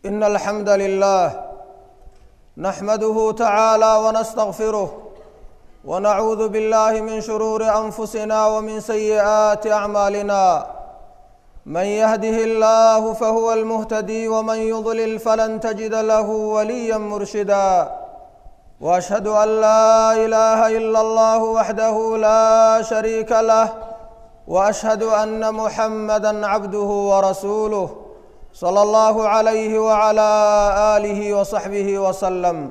إن الحمد لله نحمده تعالى ونستغفره ونعوذ بالله من شرور أنفسنا ومن سيئات أعمالنا من يهده الله فهو المهتدي ومن يضلل فلن تجد له وليا مرشدا واشهد ان لا اله الا الله وحده لا شريك له واشهد ان محمدا عبده ورسوله صلى الله عليه وعلى اله وصحبه وسلم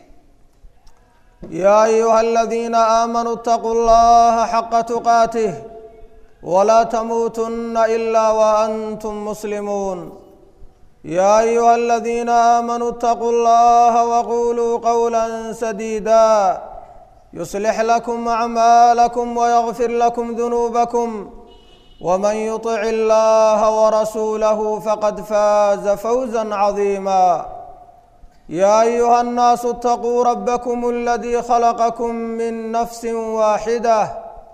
يا ايها الذين امنوا اتقوا الله حق تقاته ولا تموتن الا وانتم مسلمون يا ايها الذين امنوا اتقوا الله وقولوا قولا سديدا يصلح لكم اعمالكم ويغفر لكم ذنوبكم ومن يطع الله ورسوله فقد فاز فوزا عظيما يا ايها الناس اتقوا ربكم الذي خلقكم من نفس واحده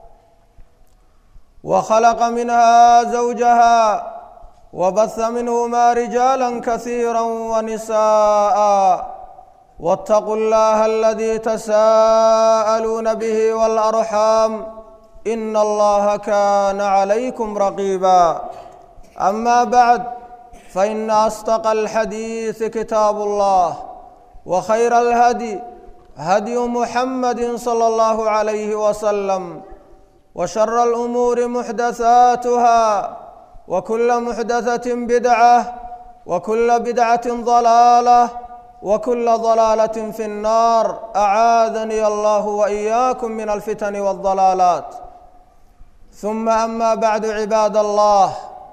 وخلق منها زوجها وبث منهما رجالا كثيرا ونساء واتقوا الله الذي تساءلون به والارحام ان الله كان عليكم رقيبا اما بعد فان اصدق الحديث كتاب الله وخير الهدي هدي محمد صلى الله عليه وسلم وشر الامور محدثاتها وكل محدثه بدعه وكل بدعه ضلاله وكل ضلاله في النار اعاذني الله واياكم من الفتن والضلالات ثم اما بعد عباد الله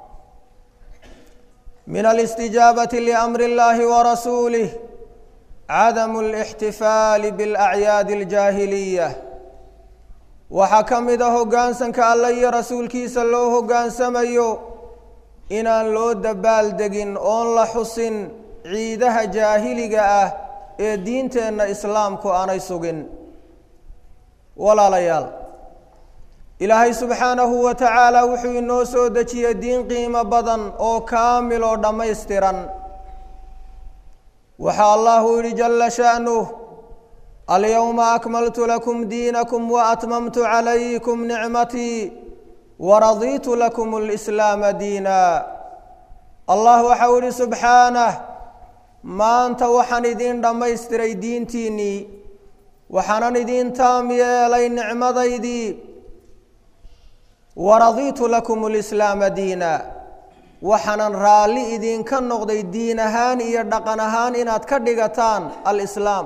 من الاستجابه لامر الله ورسوله عدم الاحتفال بالاعياد الجاهليه waxaa ka mid a hoggaansanka alle iyo rasuulkiisa loo hoggaansamayo inaan loo dabaaldegin oon la xusin ciidaha jaahiliga ah ee diinteenna islaamku aanay sugin walaalayaal ilaahay subxaanahu wa tacaala wuxuu inoo soo dejiyey diin qiimo badan oo kaamil oo dhammaystiran waxaa allahu yidhi jalla sha'nuh alyowma akmaltu lakum diinakum waatmamtu calaykum nicmatii waradiitu lakum lislaama diina allah waxau ihi subxaanah maanta waxaan idiin dhammaystiray diintiinnii waxaanan idiin taam yeelay nicmadaydii waradiitu lakum lislaama diina waxaanan raalli idinka noqday diin ahaan iyo dhaqan ahaan inaad ka dhigataan alislaam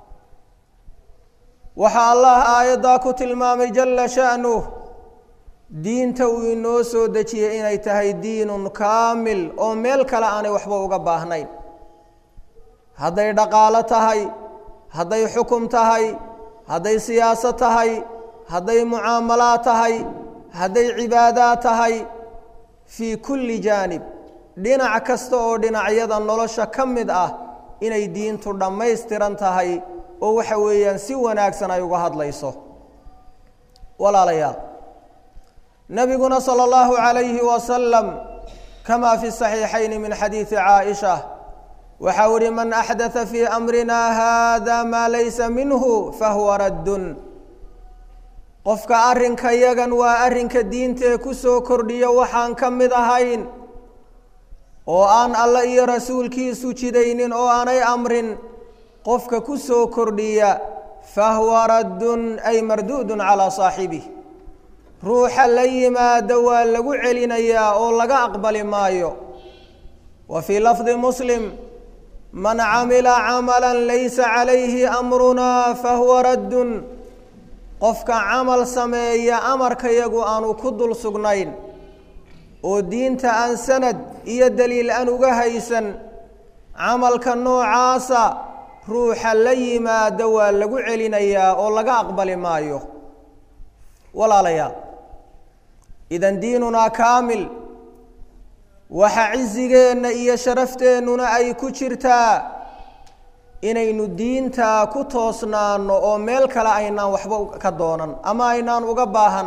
waxaa allah aayaddaa ku tilmaamay jalla sha'nuh diinta uu inoo soo dejiyey inay tahay diinun kaamil oo meel kale aanay waxba uga baahnayn hadday dhaqaalo tahay hadday xukum tahay hadday siyaasad tahay hadday mucaamalaad tahay hadday cibaadaad tahay fii kulli jaanib dhinac kasta oo dhinacyada nolosha ka mid ah inay diintu dhammaystiran tahay oo waxa weeyaan si wanaagsan ay uga hadlayso walaalayaal nabiguna sala allahu calayhi wasalam kamaa fi saxiixayni min xadiidi caaisha waxau ihi man axdatha fii amrina hada maa laysa minhu fahuwa raddun qofka arrinka yagan waa arrinka diintee ku soo kordhiyo waxaan ka mid ahayn oo aan alle iyo rasuulkiisu jidaynin oo aanay amrin qofka ku soo kordhiya fahuwa raddun ay marduudun calaa saaxibih ruuxa la yimaada waa lagu celinayaa oo laga aqbali maayo wa fii lafdi muslim man camila camalan laysa calayhi amrunaa fahuwa raddun qofka camal sameeya amarkayagu aanu ku dul sugnayn oo diinta aan sanad iyo daliil aan uga haysan camalka noocaasa ruuxa la yimaada waa lagu celinayaa oo laga aqbali maayo walaalayaal idan diinunaa kaamil waxa cisigeenna iyo sharafteenuna ay ku jirtaa inaynu diintaa ku toosnaano oo meel kale aynaan waxba ka doonan ama aynaan uga baahan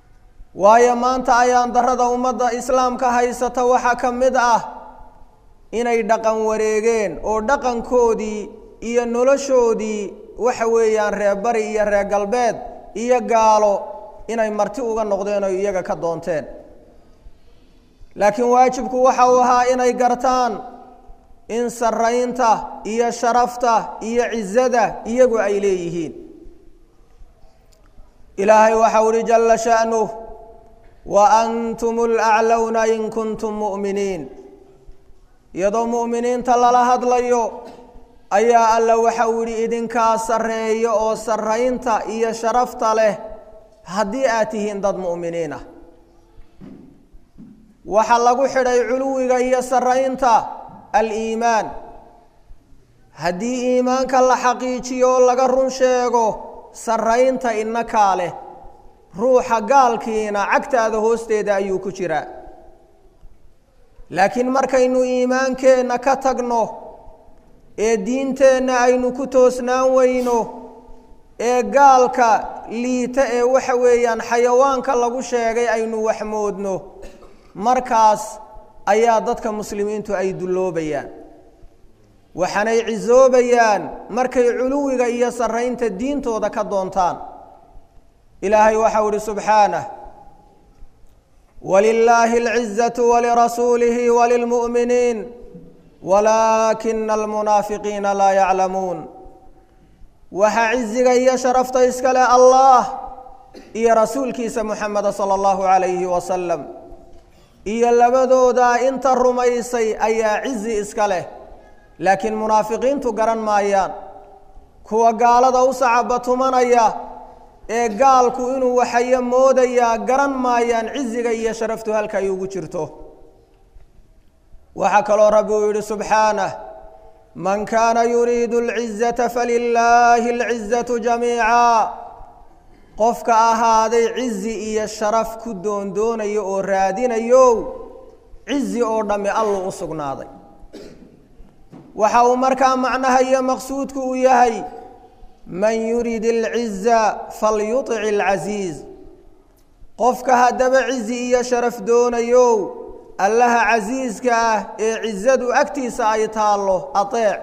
waayo maanta ayaan darada ummadda islaamka haysata waxaa ka mid ah inay dhaqan wareegeen oo dhaqankoodii iyo noloshoodii waxa weeyaan reer bari iyo reer galbeed iyo gaalo inay marti uga noqdeen oo iyaga ka doonteen laakiin waajibku waxa uu ahaa inay gartaan in saraynta iyo sharafta iyo cizada iyagu ay leeyihiin ilaahay waxau uhi jalla sha'nuh wa antum alaclowna in kuntum mu'miniin iyadoo mu'miniinta lala hadlayo ayaa alla waxa uu yidhi idinkaa sarreeyo oo sarraynta iyo sharafta leh haddii aad tihiin dad mu'miniin ah waxaa lagu xidhay culuwiga iyo sarraynta aliimaan haddii iimaanka la xaqiijiyo oo laga run sheego sarraynta inakaa leh ruuxa gaalkiina cagtaada hoosteeda ayuu ku jiraa laakiin markaynu iimaankeenna ka tagno ee diinteenna aynu ku toosnaan weyno ee gaalka liita ee waxa weeyaan xayawaanka lagu sheegay aynu waxmoodno markaas ayaa dadka muslimiintu ay dulloobayaan waxaanay cisoobayaan markay culuwiga iyo sarraynta diintooda ka doontaan ilaahay waxau ihi subxaanah walilaahi alcizatu walirasuulihi walilmu'miniin walaakina almunaafiqiina laa yaclamuun waxaa ciziga iyo sharafta iska leh allah iyo rasuulkiisa muxameda sala allahu calayhi wasalam iyo labadooda inta rumaysay ayaa cizi iska leh laakiin munaafiqiintu garan maayaan kuwa gaalada u sacabatumanaya ee gaalku inuu waxayo moodayaa garan maayaan ciziga iyo sharaftu halka ay ugu jirto waxaa kaloo rabbi uu yidhi subxaanah man kaana yuriidu alcizata falilaahi alcizatu jamiica qofka ahaaday cizi iyo sharaf ku doondoonayo oo raadinayo cizi oo dhammi allu u sugnaaday waxa uu markaa macnaha iyo maqsuudku uu yahay man yurid alciza falyutic alcasiiz qofka haddaba cizi iyo sharaf doonayo allaha casiiska ah ee cizadu agtiisa ay taallo ateec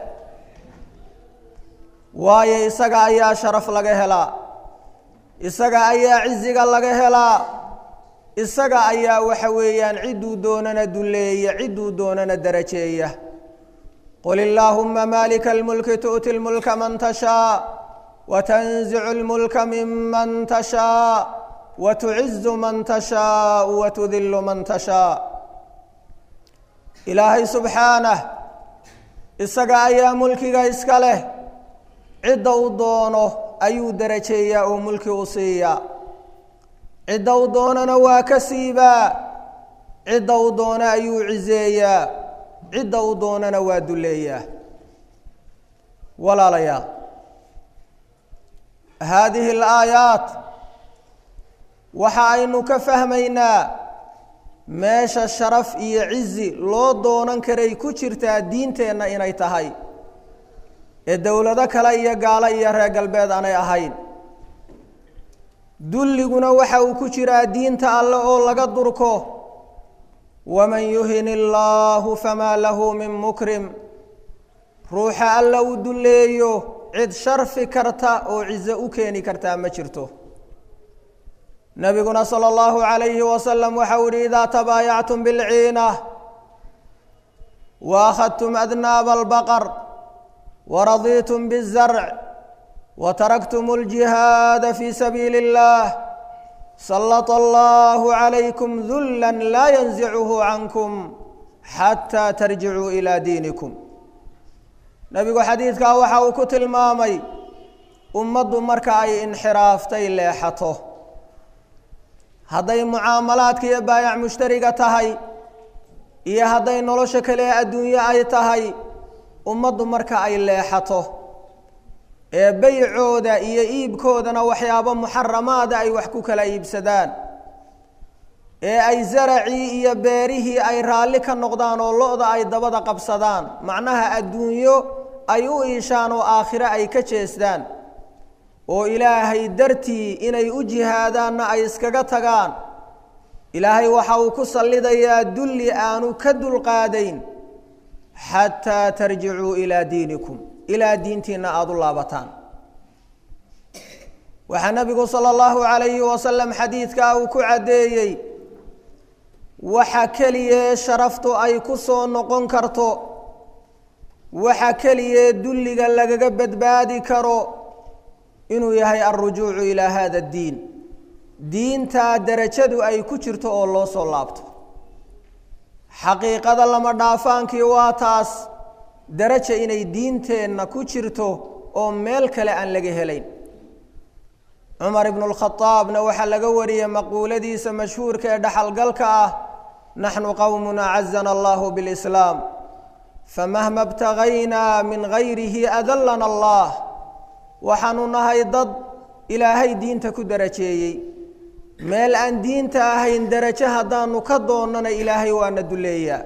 waayo isaga ayaa sharaf laga helaa isaga ayaa ciziga laga helaa isaga ayaa waxa weeyaan cidduu doonana dulleeya cidduu doonana darajeeya qul illaahuma maalika almulki tu'ti lmulka man tashaa watanzicu lmulka miman tashaa watucizu man tashaau watudillu man tashaa ilaahay subxaanah isaga ayaa mulkiga iska leh cidda u doono ayuu darajeeyaa oo mulki u siiyaa cidda u doonana waa ka siibaa cidda u doona ayuu ciseeyaa cidda u doonana waa dulleeyaa walaalayaal haadihi alaayaat waxa aynu ka fahmaynaa meesha sharaf iyo cizi loo doonan karay ku jirtaa diinteenna inay tahay ee dowlado kale iyo gaalo iyo reer galbeed aanay ahayn dulliguna waxa uu ku jiraa diinta alle oo laga durko waman yuhin illaahu famaa lahu min mukrim ruuxa alla uu dulleeyo cid sharfi karta oo cizo u keeni kartaa ma jirto nabiguna salى اllahu عalayhi wasalam waxau yihi idaa tabaayactum bilciina waakhadtum adnaaba albaqar waradiitum biالzarc wataraktum اljihaada fi sabiili اllah salط allahu عalaykum dula laa yanzichu cankum xataa tarjicuu ilى diinikum nebigu xadiidkaa waxa uu ku tilmaamay ummaddu marka ay inxiraaftay leexato hadday mucaamalaadka iyo baayac mushtariga tahay iyo hadday nolosha kale ee adduunyo ay tahay ummaddu marka ay leexato ee beycooda iyo iibkoodana waxyaabo muxaramaada ay wax ku kala iibsadaan ee ay zaracii iyo beerihii ay raalli ka noqdaan oo lo-da ay dabada qabsadaan macnaha adduunyo ay u iishaan oo aakhiro ay ka jeesdaan oo ilaahay dartii inay u jihaadaanna ay iskaga tagaan ilaahay waxa uu ku sallidayaa dulli aanu ka dulqaadayn xataa tarjicuu ilaa diinikum ilaa diintiina aada u laabataan waxaa nabigu sala allahu calayhi wasalam xadiidkaa uu ku caddeeyey waxa keliya sharaftu ay ku soo noqon karto waxa keliya dulliga lagaga badbaadi karo inuu yahay alrujuucu ilaa hada addiin diintaa derajadu ay ku jirto oo loo soo laabto xaqiiqada lama dhaafaankii waa taas deraja inay diinteenna ku jirto oo meel kale aan laga helayn cumar ibnu lkhadaabna waxaa laga wariyey maquuladiisa mashhuurka ee dhaxalgalka ah naxnu qowmun acazana allahu bilislaam famahma btagaynaa min gayrihi adallana allah waxaanu nahay dad ilaahay diinta ku darajeeyey meel aan diinta ahayn derajo haddaanu ka doonnana ilaahay waana duleeyaa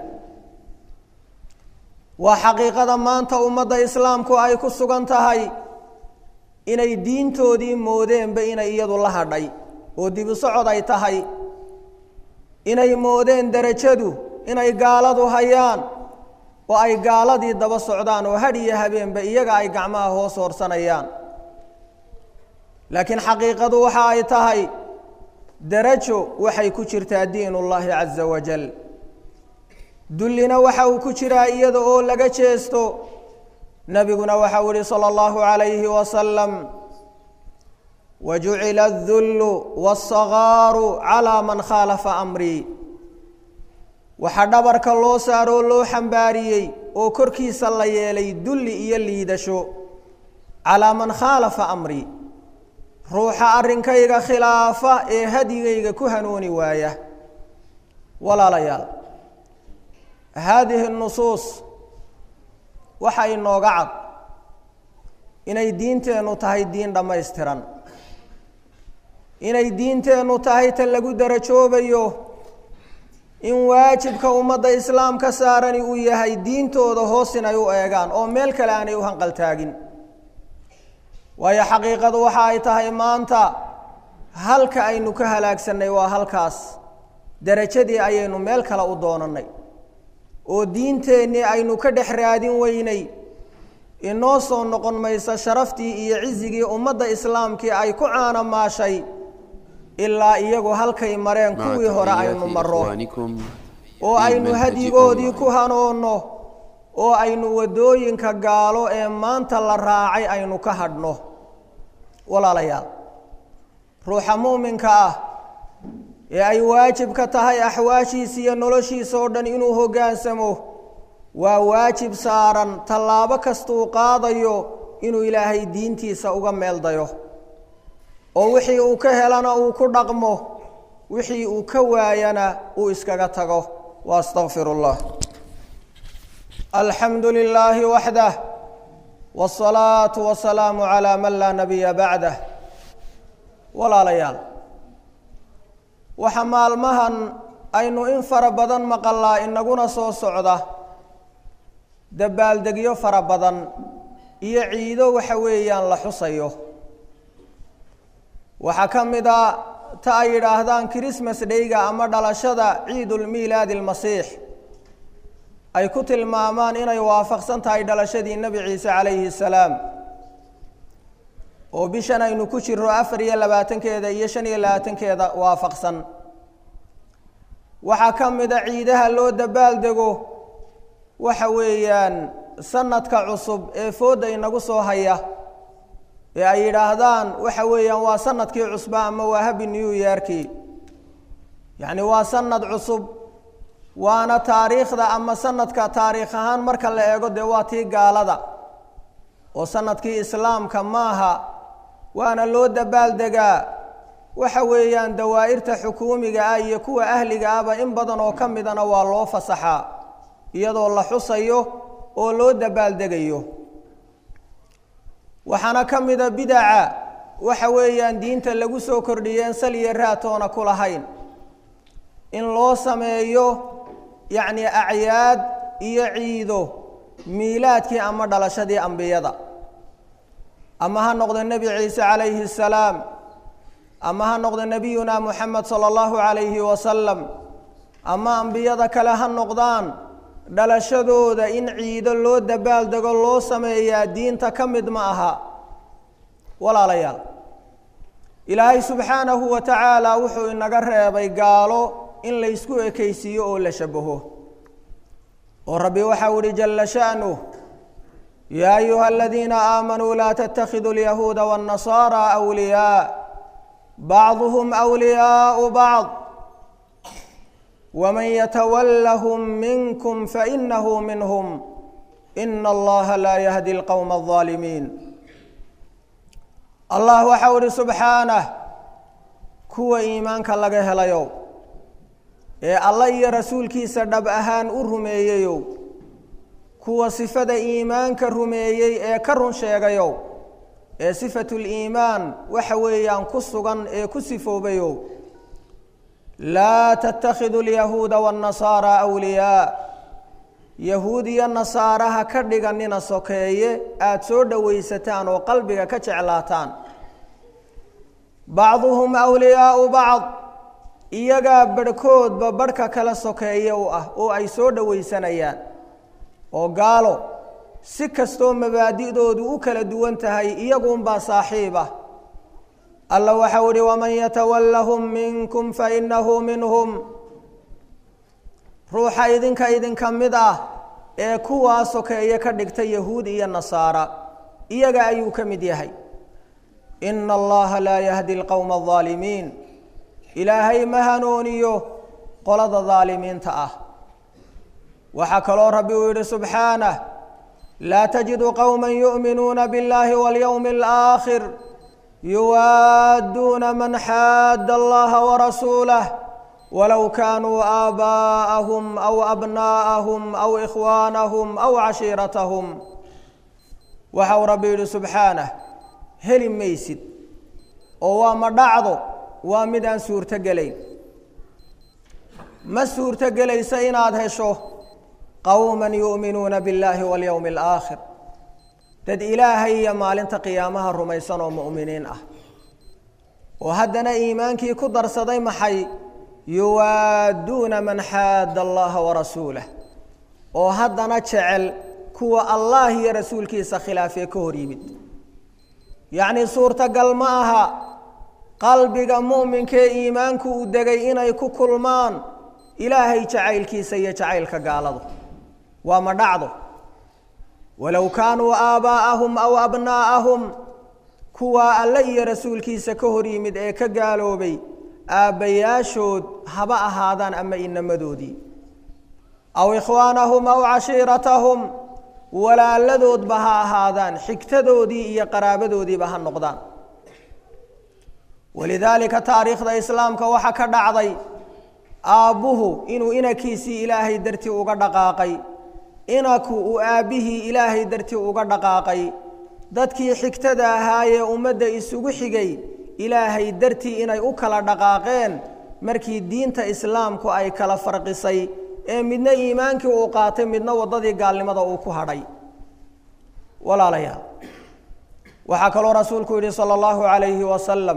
waa xaqiiqada maanta ummadda islaamku ay ku sugan tahay inay diintoodii moodeenba inay iyadu la hadhay oo dibu socod ay tahay inay moodeen derajadu inay gaaladu hayaan oo ay gaaladii daba socdaan oo hadh iyo habeenba iyaga ay gacmaha hoos hoorsanayaan laakiin xaqiiqadu waxa ay tahay derajo waxay ku jirtaa diin ullaahi caza wajal dullina waxa uu ku jiraa iyada oo laga jeesto nabiguna waxau ihi salى اllahu عalayhi wasalam wajucila الdullu wالصagaaru calىa man khaalafa amrii waxaa dhabarka loo saaroo loo xambaariyey oo korkiisa la yeelay dulli iyo liidasho calaa man khaalafa amrii ruuxa arrinkayga khilaafa ee hadigayga ku hanuuni waaya walaalayaal haadihi nusuus waxa inooga cad inay diinteennu tahay diin dhammaystiran inay diinteennu tahay ta lagu darajoobayo in waajibka ummadda islaamka saarani uu yahay diintooda hoos inay u eegaan oo meel kale aanay u hanqaltaagin waayo xaqiiqadu waxa ay tahay maanta halka aynu ka halaagsannay waa halkaas derajadii ayaynu meel kale u doonannay oo diinteennii aynu ka dhex raadin weynay inoo soo noqon maysa sharaftii iyo cizigii ummadda islaamkii ay ku caanamaashay ilaa iyagu halkay mareen kuwii hore aynu marro oo aynu hadigoodii ku hanoonno oo aynu waddooyinka gaalo ee maanta la raacay aynu ka hadhno walaalayaal ruuxa muuminka ah ee ay waajib ka tahay axwaashiisa iyo noloshiisa oo dhan inuu hoggaansamo waa waajib saaran tallaabo kastuu qaadayo inuu ilaahay diintiisa uga meeldayo oo wixii uu ka helana uu ku dhaqmo wixii uu ka waayana uu iskaga tago wa astaqfir اllah alxamdu lilaahi waxdah wالsalaaةu wasalaamu calaa man laa nabiya bacdah walaalayaal waxa maalmahan aynu in fara badan maqalaa inaguna soo socda dabaaldegyo fara badan iyo ciido waxa weeyaan la xusayo waxaa ka mid a ta ay yidhaahdaan christmas dhayga ama dhalashada ciidulmiilaadi almasiix ay ku tilmaamaan inay waafaqsan tahay dhalashadii nebi ciise calayhi salaam oo bishan aynu ku jiro afar iyo labaatankeeda iyo shan iyo labaatankeeda waafaqsan waxaa ka mid a ciidaha loo dabaaldego waxa weeyaan sanadka cusub ee fooda inagu soo haya ee ay yidhaahdaan waxa weeyaan waa sanadkii cusba ama waa habi new yearkii yacni waa sanad cusub waana taariikhda ama sanadka taariikh ahaan marka la eego dee waa tii gaalada oo sanadkii islaamka maaha waana loo dabaaldegaa waxa weeyaan dawaa'irta xukuumiga ah iyo kuwa ahliga ahba in badan oo ka midana waa loo fasaxaa iyadoo la xusayo oo loo dabaaldegayo waxaana ka mida bidaca waxa weeyaan diinta lagu soo kordhiyeen sal iyo raatoona ku lahayn in loo sameeyo yacni acyaad iyo ciido miilaadkii ama dhalashadii ambiyada ama ha noqdo nebi ciise calayhi salaam ama ha noqdo nebiyuna moxamed sala allahu calayhi wasalam ama ambiyada kale ha noqdaan dhalashadooda in ciido loo dabaaldego loo sameeyaa diinta ka mid ma aha walaalayaal ilaahay subxaanahu wa tacaala wuxuu inaga reebay gaalo in la ysku ekaysiiyo oo la shabaho oo rabbi waxau ihi jala sha'nuh yaa ayuha aladiina aamanuu laa tattakhiduu alyahuuda waannasaara awliyaa bacduhum awliyaau bacd waman yatawallahum minkum fainahu minhum ina allaha laa yahdi alqowma aldaalimiin allah waxau ihi subxaanah kuwa iimaanka laga helayow ee alla iyo rasuulkiisa dhab ahaan u rumeeyeyow kuwa sifada iimaanka rumeeyey ee ka run sheegayow ee sifatuliimaan waxa weeyaan ku sugan ee ku sifoobayow laa tattakhiduu alyahuuda waannasaara awliyaa yahuud iyo nasaaraha ka dhiganina sokeeye aada soo dhowaysataan oo qalbiga ka jeclaataan bacduhum awliyaau bacd iyagaa barhkoodba barhka kala sokeeye u ah oo ay soo dhowaysanayaan oo gaalo si kastoo mabaadi'doodu u kala duwan tahay iyaguunbaa saaxiib ah alla waxau ihi waman yatawallahum minkum fainahu minhum ruuxa idinka idinka mid ah ee kuwaa sokeeye ka dhigta yahuud iyo nasaara iyaga ayuu ka mid yahay ina allaha laa yahdi alqowma aldaalimiin ilaahay ma hanuuniyo qolada daalimiinta ah waxaa kaloo rabbi uu yidhi subxaanah laa tajidu qowma yu'minuuna biاllahi walyowmi alaakhir yuwaadduuna man xaadda allaha warasuulah walow kaanuu aabaa'ahum aw abnaa'ahum aw ikhwaanahum aw cashiiratahum waxau rabbi yidhi subxaanah heli maysid oo waa ma dhacdo waa mid aan suurto gelayn ma suurto gelaysa inaad hesho qowman yu'minuuna biاllaahi walyowmi alaakhir dad ilaahay iyo maalinta qiyaamaha rumaysan oo mu'miniin ah oo haddana iimaankii ku darsaday maxay yuwaadduuna man xaadda allaha warasuulah oo haddana jecel kuwa allah iyo rasuulkiisa khilaafee ka hor yimid yacnii suurtagal ma aha qalbiga mu'minkee iimaanku uu degay inay ku kulmaan ilaahay jacaylkiisa iyo jacaylka gaaladu waa ma dhacdo walow kaanuu aabaa'ahum aw abnaa'ahum kuwaa alle iyo rasuulkiisa ka hor yimid ee ka gaaloobay aabbayaashood haba ahaadaan ama inamadoodii aw ikhwaanahum aw cashiiratahum walaaladoodba ha ahaadaan xigtadoodii iyo qaraabadoodiiba ha noqdaan walidaalika taariikhda islaamka waxaa ka dhacday aabbuhu inuu inankiisii ilaahay dartii uga dhaqaaqay inanku uu aabbihii ilaahay dartii uga dhaqaaqay dadkii xigtada ahaayee ummadda isugu xigay ilaahay dartii inay u kala dhaqaaqeen markii diinta islaamku ay kala farqisay ee midna iimaankii uu qaatay midna waddadii gaalnimada uu ku hadhay walaalayaal waxaa kaloo rasuulku yidhi sala allahu calayhi wasalam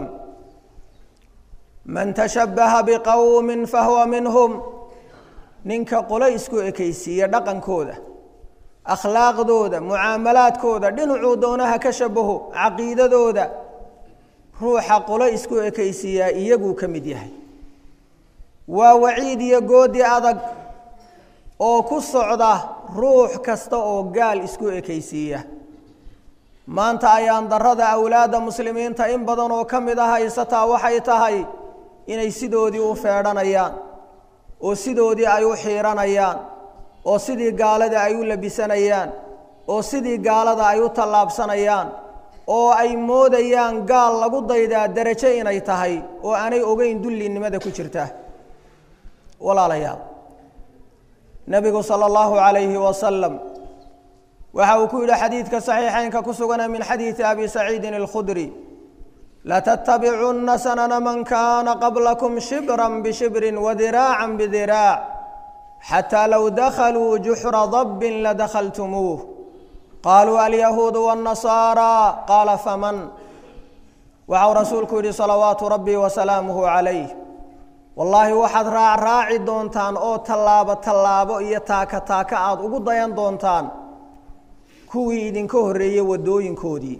man tashabbaha biqowmin fahuwa minhum ninka qolo isku ekaysiiya dhaqankooda akhlaaqdooda mucaamalaadkooda dhinacuu doonaha ka shabaho caqiidadooda ruuxa qolo isku ekaysiiyaa iyaguu ka mid yahay waa waciid iyo goodi adag oo ku socda ruux kasta oo gaal isku ekaysiiya maanta ayaan darrada awlaadda muslimiinta in badan oo ka mid ah haysataa waxay tahay inay sidoodii u feedhanayaan oo sidoodii ay u xiiranayaan oo sidii gaalada ay u labisanayaan oo sidii gaalada ay u tallaabsanayaan oo ay moodayaan gaal lagu daydaa derajo inay tahay oo aanay ogeyn dullinimada ku jirta walaalayaal nebigu sala allahu calayhi wasalam waxa uu ku yidhi xadiidka saxiixeynka ku sugana min xadiidi abi saciidin alkhudri latattabicunna sanana man kaana qablakum shibran bishibrin wadiraacan bidiraac xataa low dakhaluu juxra dabbin ladakhaltumuuh qaaluu alyahuudu waannasaara qaala faman waxau rasuulku yidhi salawaatu rabbii wasalaamuhu calayh wallaahi waxaad raacraaci doontaan oo tallaabo tallaabo iyo taaka taaka aada ugu dayan doontaan kuwii idinka horreeyey waddooyinkoodii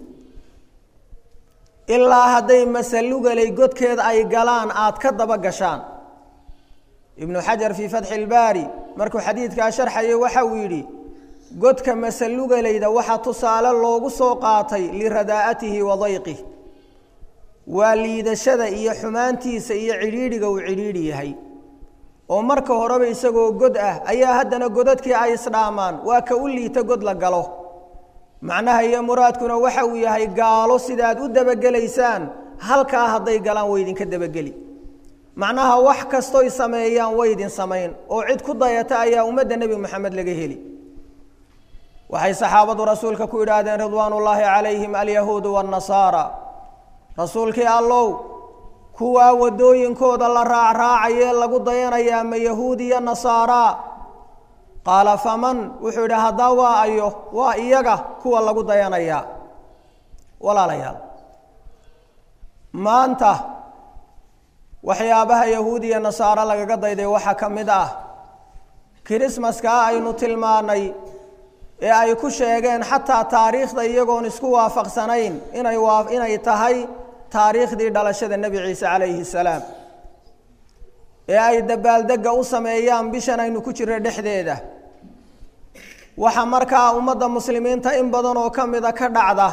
ilaa hadday masalugalay godkeed ay galaan aada ka daba gashaan ibnu xajar fii fatxi ilbaari markuu xadiidkaa sharxayay waxa uu yidhi godka masalugalayda waxaa tusaale loogu soo qaatay liradaa'atihi wa dayqih waa liidashada iyo xumaantiisa iyo cidhiidhiga uu cidhiidhi yahay oo marka horeba isagoo god ah ayaa haddana godadkii ay isdhaamaan waa ka u liita god la galo macnaha iyo muraadkuna waxa uu yahay gaalo sidaad u dabagelaysaan halkaa hadday galaan way idinka dabageli macnaha wax kastoy sameeyaan way idin samayn oo cid ku dayata ayaa ummadda nebi moxamed laga heli waxay saxaabadu rasuulka ku yidhaahdeen ridwaan ullaahi calayhim alyahuudu waannasaara rasuulkii allow kuwaa waddooyinkooda la raacraacayee lagu dayanayaa ma yahuud iyo nasaaraa qaala faman wuxuu yidhi haddaa waa ayo waa iyaga kuwa lagu dayanayaa walaalayaal maanta waxyaabaha yahuud iyo nasaaro lagaga dayday waxaa ka mid ah kirismaskaa aynu tilmaanay ee ay ku sheegeen xataa taariikhda iyagoon isku waafaqsanayn inay waa inay tahay taariikhdii dhalashada nebi ciise calayhi salaam ee ay dabaaldegga u sameeyaan bishan aynu ku jirro dhexdeeda waxaa markaa ummadda muslimiinta in badan oo ka mida ka dhacda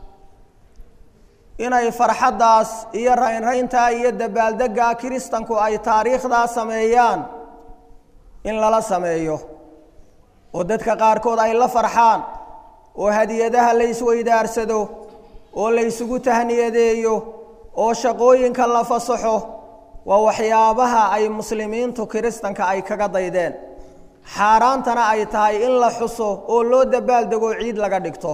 inay farxaddaas iyo raynrayntaa iyo dabaaldeggaa kiristanku ay taariikhdaa sameeyaan in lala sameeyo oo dadka qaarkood ay la farxaan oo hadiyadaha la isweydaarsado oo la ysugu tahniyadeeyo oo shaqooyinka la fasaxo waa waxyaabaha ay muslimiintu kiristanka ay kaga daydeen xaaraantana ay tahay in la xuso oo loo dabaaldego ciid laga dhigto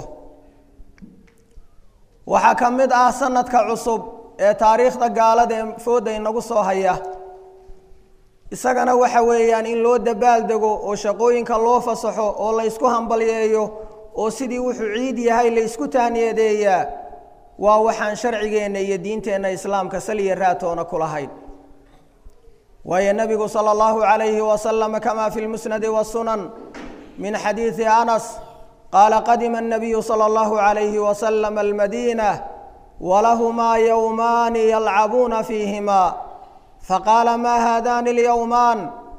waxaa ka mid ah sanadka cusub ee taariikhda gaalada ee fooda inagu soo haya isagana waxa weeyaan in loo dabaaldego oo shaqooyinka loo fasaxo oo la ysku hambalyeeyo oo sidii wuxuu ciid yahay la ysku tahniyadeeyaa waa waxaan sharcigeenna iyo diinteenna islaamka saliya raatoona ku lahayn waayo nebigu sala allahu calayhi wasalama kama fi lmusnadi wasunan min xadiidi anas qaala qadima الnabiyu salى اllahu عalayhi waslama almadiina walahumaa yowmaani yalcabuuna fiihima faqaala ma haadani اlyowmaan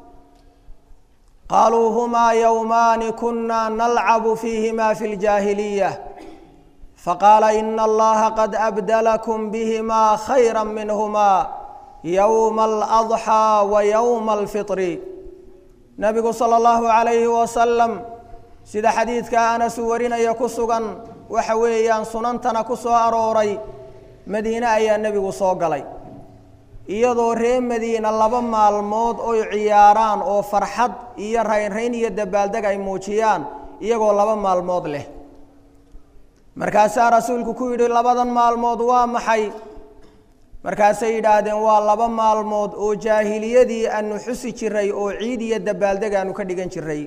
qaluu hmaa yowmaani kuna nalcabu fiihima fi اljaahiliya faqaala ina allaha qad abdalakum bihima khayra minhuma yowma aladxaa wa yowma alfitri nabigu sala allahu calayhi wasalam sida xadiidka anas uu warinaya ku sugan waxa weeyaan sunantana ku soo arooray madiine ayaa nebigu soo galay iyadoo reer madiina laba maalmood oy ciyaaraan oo farxad iyo raynrayn iyo dabaaldeg ay muujiyaan iyagoo laba maalmood leh markaasaa rasuulku ku yidhi labadan maalmood waa maxay markaasay yidhaahdeen waa laba maalmood oo jaahiliyadii aanu xusi jiray oo ciid iyo dabaaldeg aanu ka dhigan jiray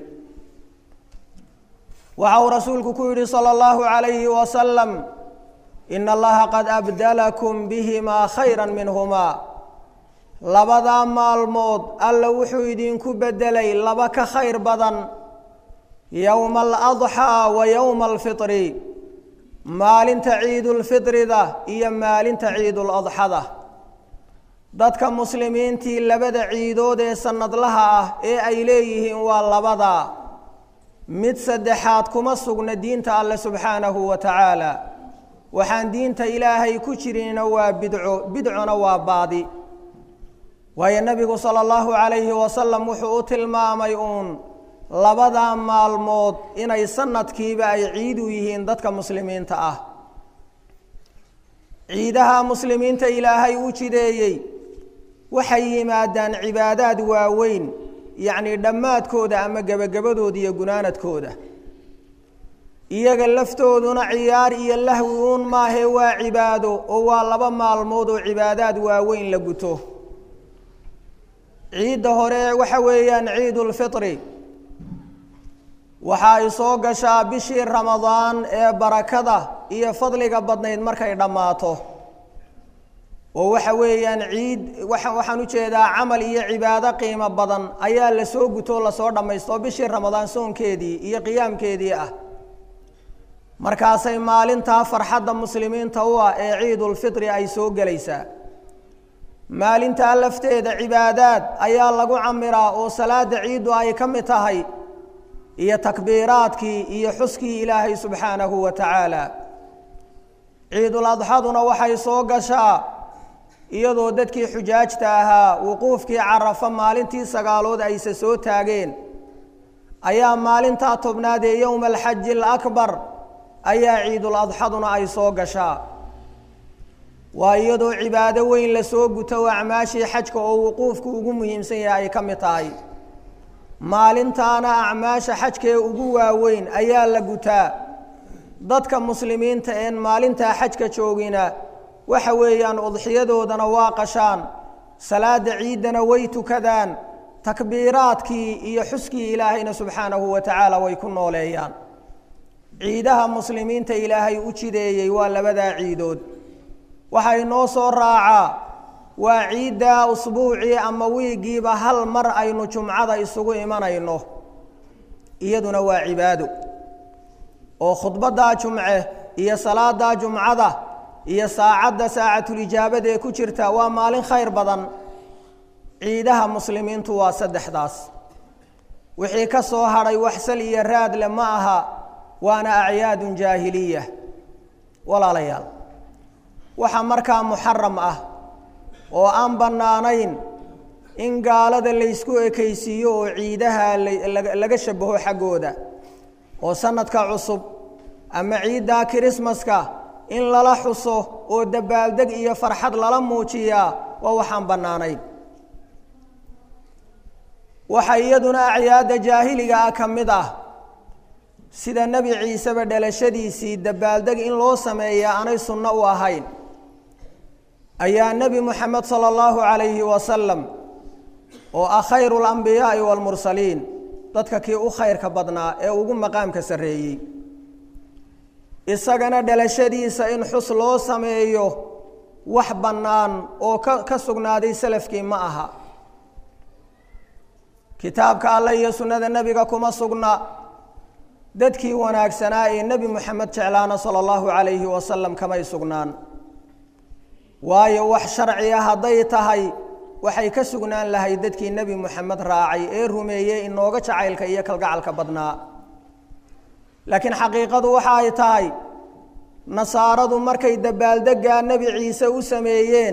waxa uu rasuulku ku yidhi salى اllahu عalayhi wasalam ina allaha qad abdalakum bihimaa khayra minhumaa labadaa maalmood alla wuxuu idinku bedelay laba ka khayr badan yowma aladxaa wa yowma alfitri maalinta ciidulfitrida iyo maalinta ciiduladxada dadka muslimiintii labada ciidood ee sanadlaha ah ee ay leeyihiin waa labadaa mid saddexaad kuma sugna diinta alle subxaanahu wa tacaala waxaan diinta ilaahay ku jirinna waa bidco bidcona waa baadi waayo nebigu sala allahu calayhi wasalam wuxuu u tilmaamay uun labadaa maalmood inay sanadkiiba ay ciid u yihiin dadka muslimiinta ah ciidaha muslimiinta ilaahay u jideeyey waxay yimaadaan cibaadaad waaweyn yacnii dhammaadkooda ama gebagabadooda iyo gunaanadkooda iyaga laftooduna ciyaar iyo lahwi uun maahee waa cibaado oo waa laba maalmood oo cibaadaad waaweyn la guto ciidda hore waxa weeyaan ciidulfitri waxa ay soo gashaa bishii ramadaan ee barakada iyo fadliga badnayd markay dhammaato oo waxa weeyaan ciid waxaan ujeedaa camal iyo cibaado qiimo badan ayaa lasoo gutoo lasoo dhammaysto bishii ramadaan soonkeedii iyo qiyaamkeedii ah markaasay maalintaa farxadda muslimiinta u ah ee ciidulfitri ay soo gelaysaa maalintaa lafteeda cibaadaad ayaa lagu camiraa oo salaada ciiddu ay ka mid tahay iyo takbiiraadkii iyo xuskii ilaahay subxaanahu wa tacaala ciidul adxaduna waxay soo gashaa iyadoo dadkii xujaajta ahaa wuquufkii carafa maalintii sagaalood ayse soo taageen ayaa maalintaa tobnaad ee yowma alxaji alakbar ayaa ciidul adxaduna ay soo gashaa waa iyadoo cibaado weyn lasoo guto oo acmaashii xajka oo wuquufku ugu muhiimsan yahay ay ka mid tahay maalintaana acmaasha xajkee ugu waaweyn ayaa la gutaa dadka muslimiinta een maalintaa xajka joogina waxa weeyaan udxiyadoodana waa qashaan salaada ciiddana way tukadaan takbiiraadkii iyo xuskii ilaahayna subxaanahu wa tacaala way ku nooleeyaan ciidaha muslimiinta ilaahay u jideeyey waa labadaa ciidood waxaa inoo soo raacaa waa ciiddaa usbuucii ama wiigiiba hal mar aynu jumcada isugu imanayno iyaduna waa cibaado oo khudbaddaa jumce iyo salaada jumcada iyo saacadda saacatulijaabada ee ku jirta waa maalin khayr badan ciidaha muslimiintu waa saddexdaas wixii ka soo hadhay waxsal iyo raadle ma aha waana acyaadun jaahiliya walaalayaal waxaa markaa muxaram ah oo aan bannaanayn in gaalada laysku ekaysiiyo oo ciidaha laga shabaho xaggooda oo sanadka cusub ama ciiddaa kirismaska in lala xuso oo dabaaldeg iyo farxad lala muujiyaa waa waxaan bannaanayn waxaa iyaduna acyaadda jaahiliga ah ka mid ah sida nebi ciiseba dhalashadiisii dabaaldeg in loo sameeya aanay sunno u ahayn ayaa nebi moxamed sala allahu calayhi wasalam oo ah khayru alambiyaai waalmursaliin dadka kii u khayrka badnaa ee ugu maqaamka sarreeyey isagana dhalashadiisa in xus loo sameeyo wax bannaan oo ka ka sugnaaday salafkii ma aha kitaabka alle iyo sunnada nebiga kuma sugna dadkii wanaagsanaa ee nebi moxamed jeclaana sala allahu calayhi wasalam kamay sugnaan waayo wax sharciya hadday tahay waxay ka sugnaan lahay dadkii nebi moxamed raacay ee rumeeyey inooga jacaylka iyo kalgacalka badnaa laakiin xaqiiqadu waxa ay tahay nasaaradu markay dabaaldeggaa nebi ciise u sameeyeen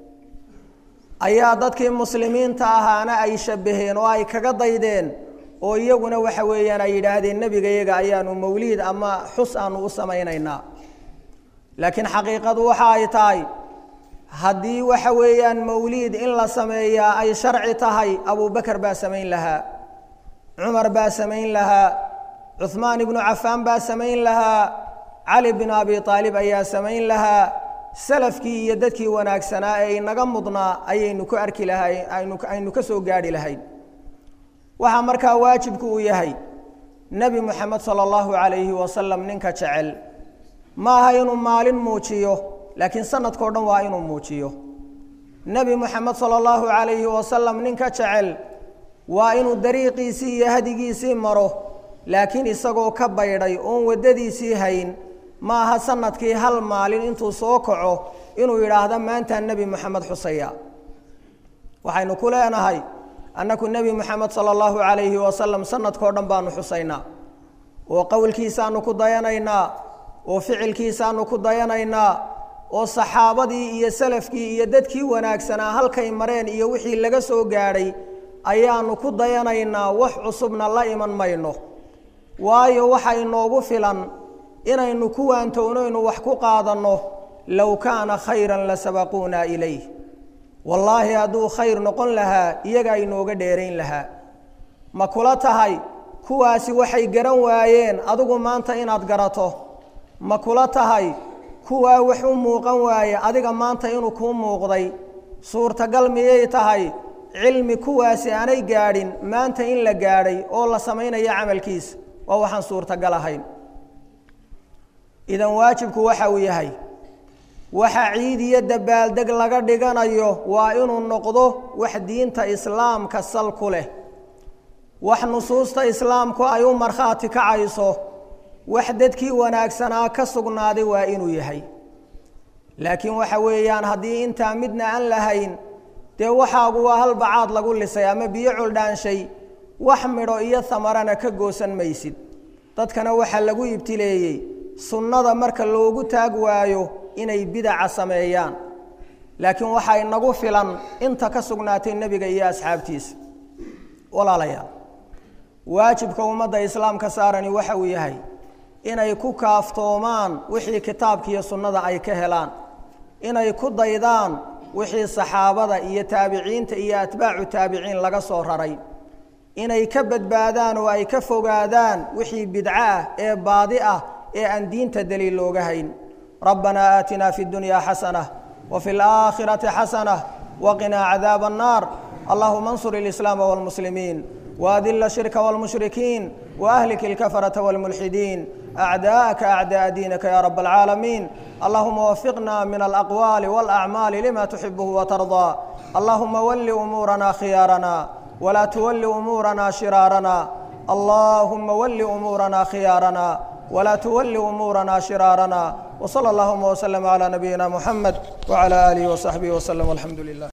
ayaa dadkii muslimiinta ahaana ay shabbaheen oo ay kaga daydeen oo iyaguna waxa weeyaan ay yidhaahdeen nebiga iyaga ayaanu mawliid ama xus aanu u samaynaynaa laakiin xaqiiqadu waxa ay tahay haddii waxa weeyaan mawliid in la sameeyaa ay sharci tahay abubakar baa samayn lahaa cumar baa samayn lahaa cuhmaan ibnu cafaan baa samayn lahaa cali binu abi aalib ayaa samayn lahaa salafkii iyo dadkii wanaagsanaa ee inaga mudnaa ayaynu ku arki lahay aynu aynu ka soo gaarhi lahayn waxaa markaa waajibku uu yahay nebi moxamed sala allahu calayhi wasalam ninka jecel ma aha inuu maalin muujiyo laakiin sanadkao dhan waa inuu muujiyo nebi moxamed sala allahu calayhi wasalam ninka jecel waa inuu dariiqiisii iyo hadigiisii maro laakiin isagoo ka baydhay oon waddadiisii hayn ma aha sanadkii hal maalin intuu soo kaco inuu yidhaahdo maantaa nebi moxamed xusaya waxaynu ku leenahay annaku nebi moxamed sala allahu calayhi wasalam sanadkao dhan baanu xusaynaa oo qowlkiisaanu ku dayanaynaa oo ficilkiisaanu ku dayanaynaa oo saxaabadii iyo salafkii iyo dadkii wanaagsanaa halkay mareen iyo wixii laga soo gaadhay ayaanu ku dayanaynaa wax cusubna la iman mayno waayo waxa inoogu filan inaynu ku waantownaynu wax ku qaadanno low kaana khayran la sabaquuna ilayh wallaahi hadduu khayr noqon lahaa iyagaa inooga dheerayn lahaa ma kula tahay kuwaasi waxay garan waayeen adigu maanta inaad garato ma kula tahay kuwaa wax u muuqan waaye adiga maanta inuu kuu muuqday suurtagal miyay tahay cilmi kuwaasi aanay gaadhin maanta in la gaadhay oo la samaynayo camalkiisa waa waxaan suurtagal ahayn idan waajibku waxa uu yahay waxa ciid iyo dabaaldeg laga dhiganayo waa inuu noqdo wax diinta islaamka sal ku leh wax nusuusta islaamku ay u markhaati kacayso wax dadkii wanaagsanaa ka sugnaaday waa inuu yahay laakiin waxa weeyaan haddii intaa midna aan lahayn dee waxaagu waa hal bacaad lagu lisay ama biyo culdhaanshay wax midho iyo hamarana ka goosan maysid dadkana waxaa lagu ibtileeyey sunnada marka loogu taag waayo inay bidaca sameeyaan laakiin waxaa inagu filan inta ka sugnaatay nebiga iyo asxaabtiisa walaalayaal waajibka ummadda islaamka saarani waxa uu yahay inay ku kaaftoomaan wixii kitaabka iyo sunnada ay ka helaan inay ku daydaan wixii saxaabada iyo taabiciinta iyo atbaacu taabiciin laga soo raray inay ka badbaadaan oo ay ka fogaadaan wixii bidco ah ee baadi ah ee aan diinta daliil looga hayn rabbanaa aatinaa fi اdunya xasanة wfi اlآakhiraةi xasanة waqinaa cadaab الnaar allahuma اnsur اlislaama wاlmuslimiin وأdل الشhرك والمشhركين وأهلك الكفرة والملحدين أعداءك أعداء دينك يا رب العالمين اللهم وفقنا من الأقوال والأعمال لما تحبه وترضى اللهم ول أمورنا خيارنا ولا تول أمورنا شرارنا اللهم ول أمورنا خيارنا ولا تول أمورنا شرارنا وصلى اللهم وسلم على نبينا محمد وعلى آله وصحبه وسلم والحمد لله